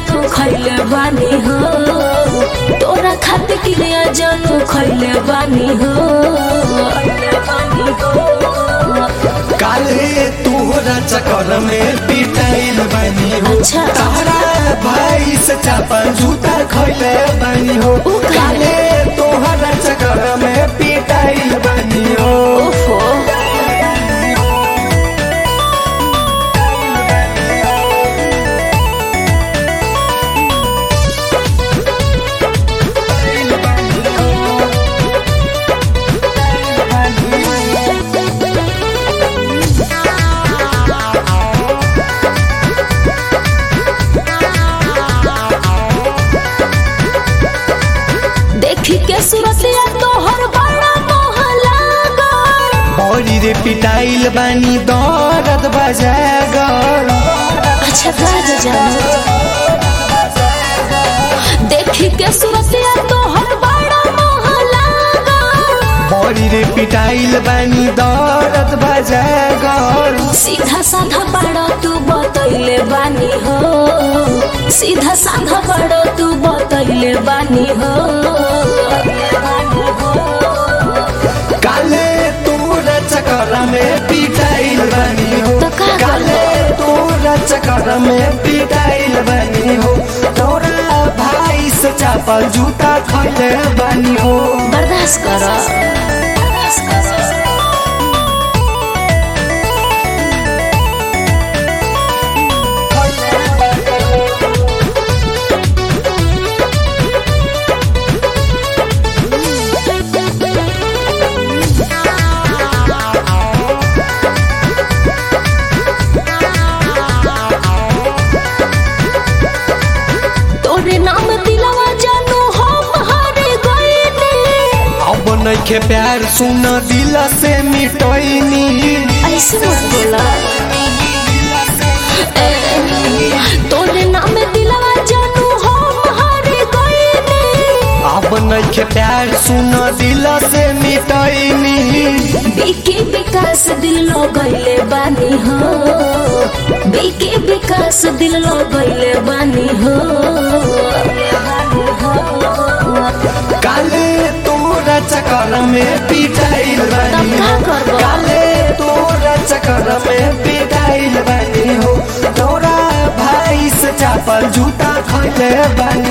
जानू खैले बानी हो तोरा खातिर क्रिया जानू खैले बानी हो काले तोहरा चक्कर में पिटाइल बनी हो अच्छा। तारा भाई से चापल जूता खैले बनी हो उ काहे? काले तोहरा चक्कर में पिटाइल बनी हो ओफो देखी के सूरतिया तोहर बड़ा मोह लागल बड़ी रे पिटाइल बनी दर्द बजागर अच्छा राजा जानो देखी के सूरतिया तोहर बड़ा मोह लागल बड़ी रे पिटाइल बनी दर्द बजागर सीधा साधा बड़ा तू बतैले बानी हो सीधा साधा बड़ा तू बतैले बानी हो काले तोरा चक्कर में पिटाइल बनी हो तो का काले तोरा चक्कर में पिटाइल बनी हो तोरा भाई से चापल जूता खैले बनी हो बर्दाश्त कर तोरे नाम दिलवा जानू हम हारे गईनी अब नइखे प्यार सुन दिल से मिटैनी ऐसे मत बोला ए, तोरे नाम दिलवा जानू हम हारे गईनी अब नइखे प्यार सुन दिल से मिटैनी बीके विकास दिल लो गईले बानी हो बीके विकास दिल लो गईले बानी हो काले तोरा चक्कर में पिटाइल बनी हो तब का करबो? काले तोरा चक्कर में पिटाइल बनी हो तोरा भाई से चापल जूता खैले बनी